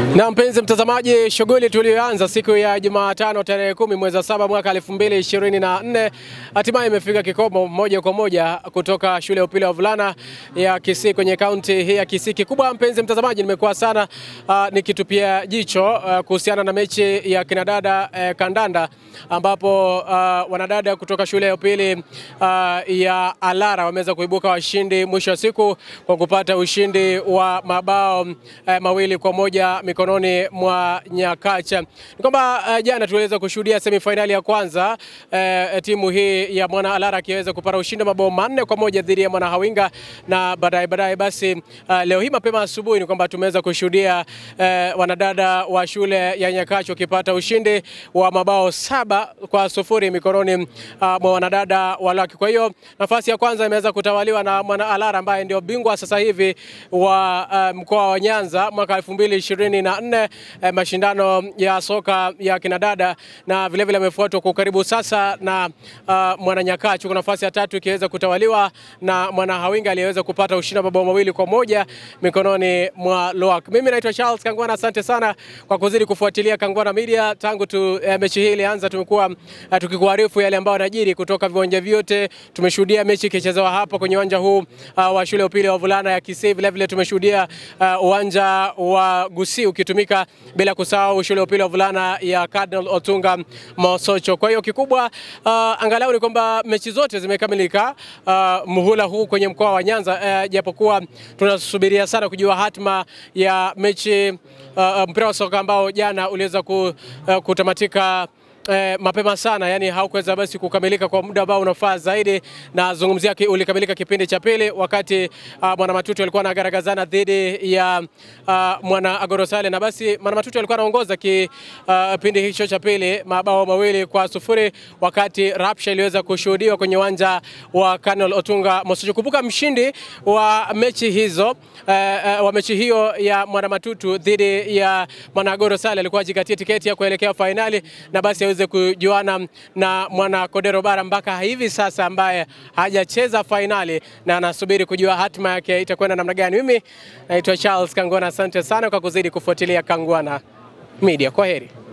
Na mpenzi mtazamaji, shughuli tuliyoanza siku ya Jumatano tarehe kumi mwezi wa saba mwaka 2024 hatimaye imefika kikomo moja kwa moja kutoka shule ya upili ya wavulana ya Kisii kwenye kaunti hii ya Kisii. Kikubwa mpenzi mtazamaji, nimekuwa sana uh, nikitupia jicho uh, kuhusiana na mechi ya kinadada uh, kandanda ambapo uh, wanadada kutoka shule ya upili uh, ya Alara wameweza kuibuka washindi mwisho wa siku kwa kupata ushindi wa mabao uh, mawili kwa moja mikononi mwa Nyakacha. Ni kwamba uh, jana tuliweza kushuhudia semifainali ya kwanza uh, timu hii ya Mwana Alara akiweza kupata ushindi mabao manne kwa moja dhidi ya Mwana Hawinga, na baadaye baadaye basi uh, leo hii mapema asubuhi ni kwamba tumeweza kushuhudia uh, wanadada wa shule ya Nyakacha wakipata ushindi wa mabao saba kwa sufuri mikononi uh, mwa wanadada wa Laki. Kwa hiyo nafasi ya kwanza imeweza kutawaliwa na Mwana Alara ambaye ndio bingwa sasa hivi wa uh, mkoa wa Nyanza mwaka 2024 eh, mashindano ya soka ya kinadada na vilevile amefuatwa kwa karibu sasa na uh, Mwana Nyakachu kwa nafasi ya tatu ikiweza kutawaliwa na Mwana Hawinga aliyeweza kupata ushindi wa mabao mawili kwa moja mikononi mwa Loak. Mimi naitwa Charles Kangwana, asante sana kwa kuzidi kufuatilia Kangwana Media tangu tu eh, mechi hii ilianza. Tumekuwa eh, tukikuarifu yale ambayo yanajiri kutoka viwanja vyote. Tumeshuhudia mechi ikichezewa hapa kwenye uwanja huu uh, wa shule ya upili ya wavulana ya Kisii. Vilevile tumeshuhudia uh, uwanja wa Gusii ukitumika bila kusahau shule ya upili ya wavulana ya Cardinal Otunga Mosocho. Kwa hiyo kikubwa uh, angalau ni kwamba mechi zote zimekamilika uh, muhula huu kwenye mkoa wa Nyanza uh, japokuwa tunasubiria sana kujua hatma ya mechi uh, mpira wa soka ambao jana uliweza ku, uh, kutamatika eh, mapema sana, yani haukuweza basi kukamilika kwa muda ambao unafaa zaidi. Nazungumzia ki, ulikamilika kipindi cha pili wakati uh, mwana Matutu alikuwa anagaragazana dhidi ya uh, mwana Agorosale, na basi mwana Matutu alikuwa anaongoza kipindi uh, hicho cha pili mabao mawili kwa sufuri, wakati rapsha iliweza kushuhudiwa kwenye uwanja wa Colonel Otunga Mosocho. Kumbuka mshindi wa mechi hizo uh, uh, wa mechi hiyo ya mwana Matutu dhidi ya mwana Agorosale alikuwa ajikatia tiketi ya kuelekea fainali na basi aweze kujuana na mwana Kodero Bara mpaka hivi sasa, ambaye hajacheza fainali na anasubiri kujua hatima yake itakwenda namna gani. Mimi naitwa Charles Kangwana, asante sana kwa kuzidi kufuatilia Kangwana Media. Kwa heri.